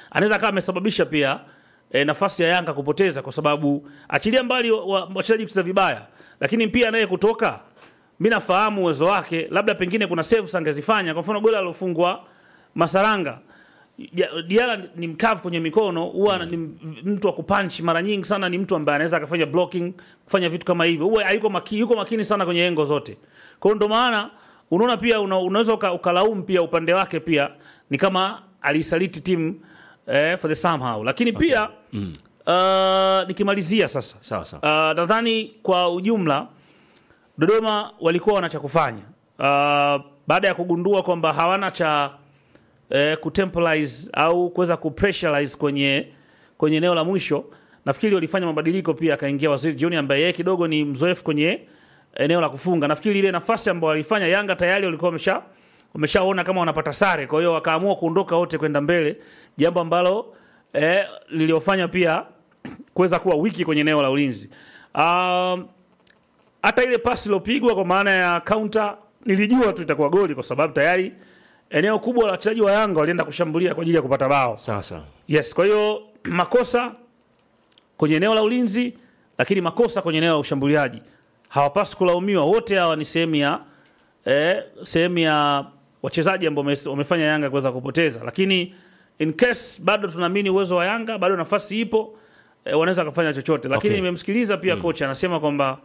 anaweza akawa amesababisha pia e, nafasi ya Yanga kupoteza, kwa sababu achilia mbali wa- wa- wachezaji kucheza vibaya, lakini pia naye kutoka, mi nafahamu uwezo wake, labda pengine kuna saves angezifanya. Kwa mfano goli alofungwa Masaranga Ja- Diara ni mkavu kwenye mikono, huwa ni m- mtu wa kupunch mara nyingi sana, ni mtu ambaye anaweza akafanya blocking, kufanya vitu kama hivyo, huwa hayuko makini, yuko makini sana kwenye engo zote. Kwa hiyo ndo maana unaona pia una, unaweza uka, ukalaumu pia upande wake pia ni kama alisaliti timu eh, for the somehow, lakini pia uh, nikimalizia sasa Sawa sawa. uh, nadhani kwa ujumla Dodoma walikuwa wana cha kufanya uh, baada ya kugundua kwamba hawana cha eh, kutemporize au kuweza kupressurize kwenye kwenye eneo la mwisho. Nafikiri walifanya mabadiliko pia, akaingia Waziri Junior ambaye yeye kidogo ni mzoefu kwenye eneo la kufunga. Nafikiri ile nafasi ambayo walifanya Yanga tayari walikuwa wamesha wameshaona kama wanapata sare, kwa hiyo wakaamua kuondoka wote kwenda mbele, jambo ambalo eh, liliofanya pia kuweza kuwa wiki kwenye eneo la ulinzi. Um, hata ile pasi iliyopigwa kwa maana ya counter nilijua tu itakuwa goli kwa sababu tayari eneo kubwa la wachezaji wa Yanga walienda kushambulia kwa ajili ya kupata bao. Sawa sawa. Yes, kwa hiyo makosa kwenye eneo la ulinzi, lakini makosa kwenye eneo la ushambuliaji hawapaswi kulaumiwa. Wote hawa ni sehemu ya eh, sehemu ya wachezaji ambao wame- wamefanya Yanga kuweza kupoteza, lakini in case bado tunaamini uwezo wa Yanga, bado nafasi ipo eh, wanaweza kufanya chochote, lakini Okay. nimemsikiliza pia kocha anasema kwamba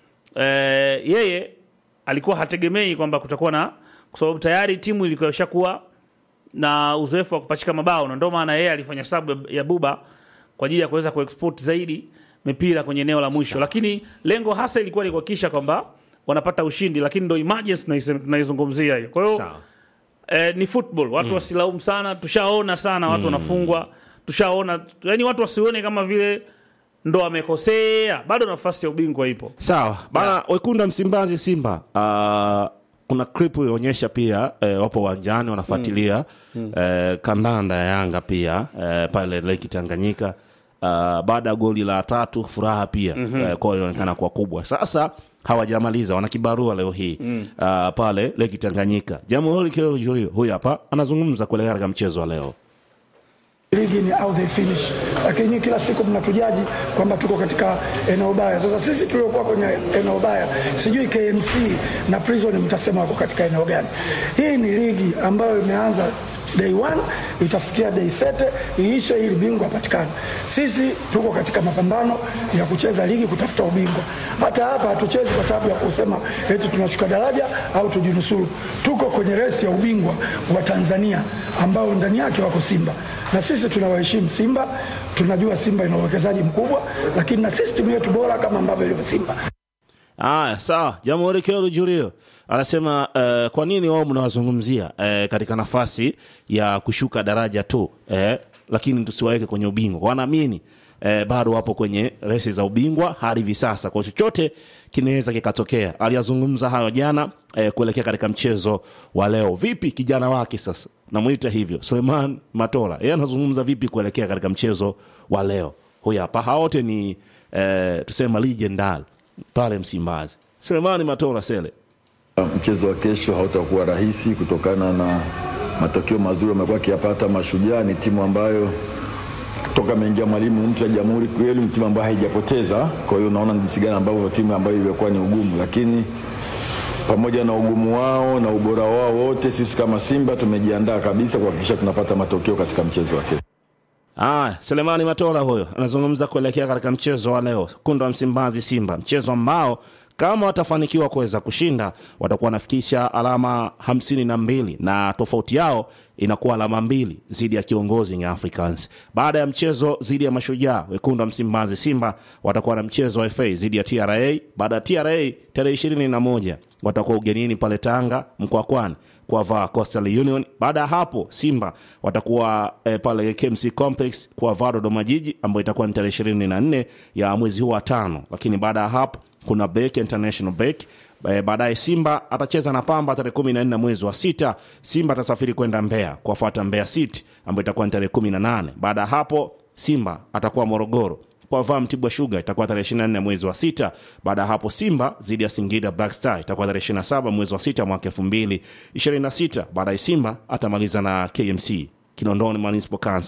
eh, yeye alikuwa hategemei kwamba kutakuwa na, kwa sababu tayari timu ilikuwa ishakuwa na uzoefu wa kupachika mabao, na ndio maana yeye alifanya sabu ya Buba kwa ajili ya kuweza kuexport zaidi mipira kwenye eneo la mwisho, lakini lengo hasa ilikuwa ni kuhakikisha kwamba wanapata ushindi, lakini ndo emergency tunaisem- tunaizungumzia hiyo. Kwa hiyo Sawa. eh, ni football, watu wasilaumu sana, tushaona sana watu wanafungwa, tushaona yani, watu wasione kama vile ndo wamekosea, bado nafasi ya ubingwa ipo. Sawa bana, wekundu wa Msimbazi Simba, uh, kuna clip ilionyesha pia eh, wapo uwanjani wanafuatilia eh, kandanda ya Yanga pia eh, pale Lake Tanganyika uh, baada ya goli la tatu, furaha pia eh, kwao ilionekana kuwa kubwa. Sasa hawajamaliza, wana kibarua leo hii uh, pale Lake Tanganyika. Jamhuri Keo Julio huyu hapa anazungumza kuelekea katika mchezo wa leo. ligi ni how they finish, lakini nyinyi kila siku mnatujaji kwamba tuko katika eneo baya. Sasa sisi tuliokuwa kwenye eneo baya, sijui KMC na Prison mtasema wako katika eneo gani? Hii ni ligi ambayo imeanza day one itafikia day sete iishe ili bingwa apatikane. Sisi tuko katika mapambano ya kucheza ligi kutafuta ubingwa. Hata hapa hatuchezi kwa sababu ya kusema eti tunashuka daraja au tujinusuru. Tuko kwenye resi ya ubingwa wa Tanzania ambao ndani yake wako Simba na sisi tunawaheshimu Simba, tunajua Simba ina uwekezaji mkubwa, lakini na sisi timu yetu bora kama ambavyo ilivyo Simba. Aya, sawa. Jamhuri Kelo Julio anasema uh, kwa nini wao mnawazungumzia uh, katika nafasi ya kushuka daraja tu uh, lakini tusiwaweke kwenye ubingwa. Wanaamini uh, bado wapo kwenye resi za ubingwa hadi hivi sasa, kwa chochote kinaweza kikatokea. Aliyazungumza hayo jana uh, kuelekea katika mchezo wa leo. Vipi kijana wake sasa, namwita hivyo Suleiman Matola, yeye anazungumza vipi kuelekea katika mchezo wa leo? Huyu hapa, hawa wote ni uh, tuseme legendary pale Msimbazi. Selemani Matola Sele. Mchezo wa kesho hautakuwa rahisi kutokana na matokeo mazuri amekuwa akiyapata Mashujaa. Ni timu ambayo toka ameingia mwalimu mpya Jamhuri kweli ni timu ambayo haijapoteza. Kwa hiyo unaona ni jinsi gani ambavyo timu ambayo imekuwa ni ugumu, lakini pamoja na ugumu wao na ubora wao wote, sisi kama Simba tumejiandaa kabisa kuhakikisha tunapata matokeo katika mchezo wa kesho. Aya, Selemani Matola huyo anazungumza kuelekea katika mchezo wa leo, kundo wa Msimbazi Simba, mchezo ambao kama watafanikiwa kuweza kushinda watakuwa wanafikisha alama hamsini na mbili na tofauti yao inakuwa alama mbili dhidi ya kiongozi Young Africans. Baada ya mchezo dhidi ya Mashujaa, wekundu wa Msimbazi Simba watakuwa na mchezo wa FA dhidi ya TRA. Baada ya TRA tarehe ishirini na moja watakuwa ugenini pale Tanga Mkwakwani kuwavaa Coastal Union. Baada ya hapo Simba watakuwa eh, pale KMC Complex kuwavaa Dodoma Jiji ambayo itakuwa ni tarehe ishirini na nne ya mwezi huu wa tano, lakini baada ya hapo kuna break, international break. Eh, baadaye Simba atacheza na Pamba tarehe kumi na nne mwezi wa sita. Simba atasafiri kwenda Mbeya kuwafuata Mbeya City ambayo itakuwa ni tarehe kumi na nane. Baada ya hapo Simba atakuwa Morogoro kwa vaa Mtibwa Sugar itakuwa tarehe 24 mwezi wa sita. Baada ya hapo Simba dhidi ya Singida Black Star itakuwa tarehe 27 mwezi wa sita mwaka 2026. Baadaye Simba atamaliza na KMC Kinondoni Municipal Council